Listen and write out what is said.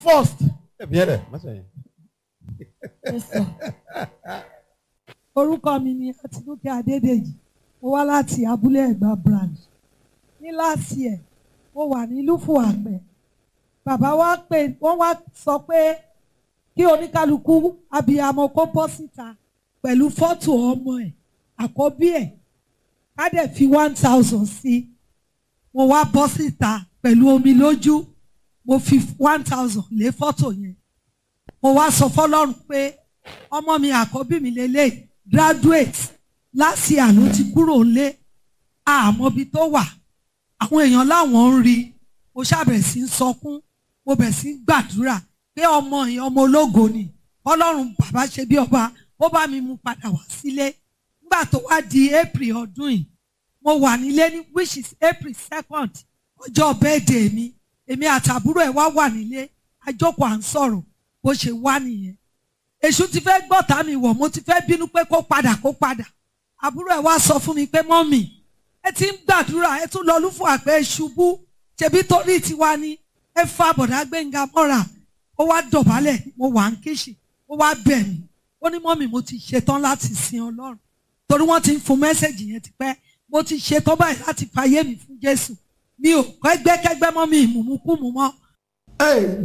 first. ẹ̀mí ẹ̀rẹ̀ mọ́sẹ̀ yẹn. Yes, sir. orúkọ mi ni Àtinúkẹ́ Adédèjì mo wá láti abúlé Ẹ̀gbá branch ní láti ẹ̀ mo wà ní lúfù àgbẹ̀ bàbá wa pè wọ́n wá sọ pé kí oníkálukú abiyamọ kó bọ́ síta pẹ̀lú fọ́tò ọmọ ẹ̀ àkọ́bí ẹ̀ ká dẹ̀ fi one thousand sí i mo wá bọ́ síta pẹ̀lú omi lójú mo fi one thousand lé fọ́tò yẹn mo wá sọ fọlọ́run pé ọmọ mi àkọ́bí mi lélẹ̀ graduate láti àná ti kúrò ńlé àmọ́bi tó wà àwọn èèyàn láwọn ń rí mo ṣàbẹ̀ sí ń sọkún mo bẹ̀ sí ń gbàdúrà pé ọmọ yẹn ọmọ ológo ni ọlọ́run bàbá ṣe bí ọba ó bá mi mú padà wá sílé nígbà tó wá di April ọdún yìí mo wà nílé ní which is April second ọjọ́ birthday mi èmi àtàbúrò ẹ̀ wá wà nílé àjọkọ̀ à ń sọ̀rọ̀ bó ṣe wá nìyẹn èṣù ti fẹ́ gbọ́ta mi wọ̀ mo ti fẹ́ bínú pé kó padà kó padà àbúrò ẹ̀ wá sọ fún mi pé mọ́mì ẹ ti ń gbàdúrà ẹ tún lọ lúfọ àpẹ ṣubú ṣebí torí tiwa ni ẹ fa bọ̀dá gbẹ̀ngà mọ́ra ó wá dọ̀bálẹ̀ mo wà ń kíṣì ó wá bẹ̀ mí ó ní mọ́mì mo ti ṣetán láti sin ọlọ́run torí wọ́n ti ń fún mẹ́sẹ̀gì yẹn tipẹ́ mo ti ṣetán báyìí láti fàyè mi fún jésù mi ò kẹ́gbẹ́kẹ́gbẹ́ mọ́ mi ìmùmúkùmù mọ́ Hey,